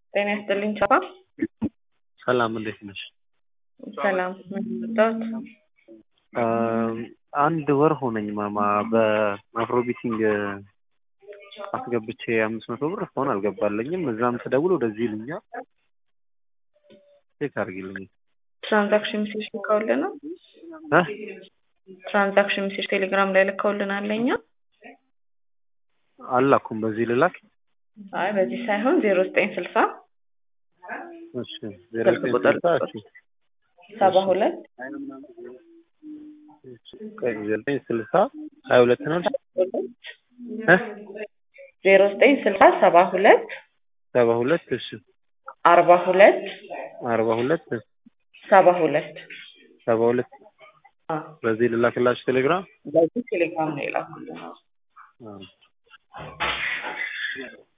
ጤና ይስጥልኝ ቻፓ። ሰላም እንዴት ነሽ? ሰላም ምን መጣሁት? አንድ ወር ሆነኝ ማማ በአፍሮቢቲንግ አስገብቼ አምስት መቶ ብር እስካሁን አልገባለኝም። እዛም ስደውል ወደዚህ ይሉኛል። ቼክ አድርጊልኝ። ትራንዛክሽን ሜሴጅ ልከውልናል። እ ትራንዛክሽን ሜሴጅ ቴሌግራም ላይ ልከውልናል ለኛ። አላኩም በዚህ ልላክ። አይ በዚህ ሳይሆን ዜሮ ዘጠኝ ስልሳ እሺ ዜሮ ስልክ ዘጠኝ ቁጥር ስልሳ እሺ ሰባ ሁለት ቆይ ዜሮ ዘጠኝ ስልሳ ሀያ ሁለት ነው እ ዜሮ ዘጠኝ ስልሳ ሰባ ሁለት ሰባ ሁለት እሺ አርባ ሁለት አርባ ሁለት ሰባ ሁለት ሰባ ሁለት አዎ፣ በዚህ ልላክላችሁ ቴሌግራም በዚህ ቴሌግራም ላይ ላኩልን። አዎ።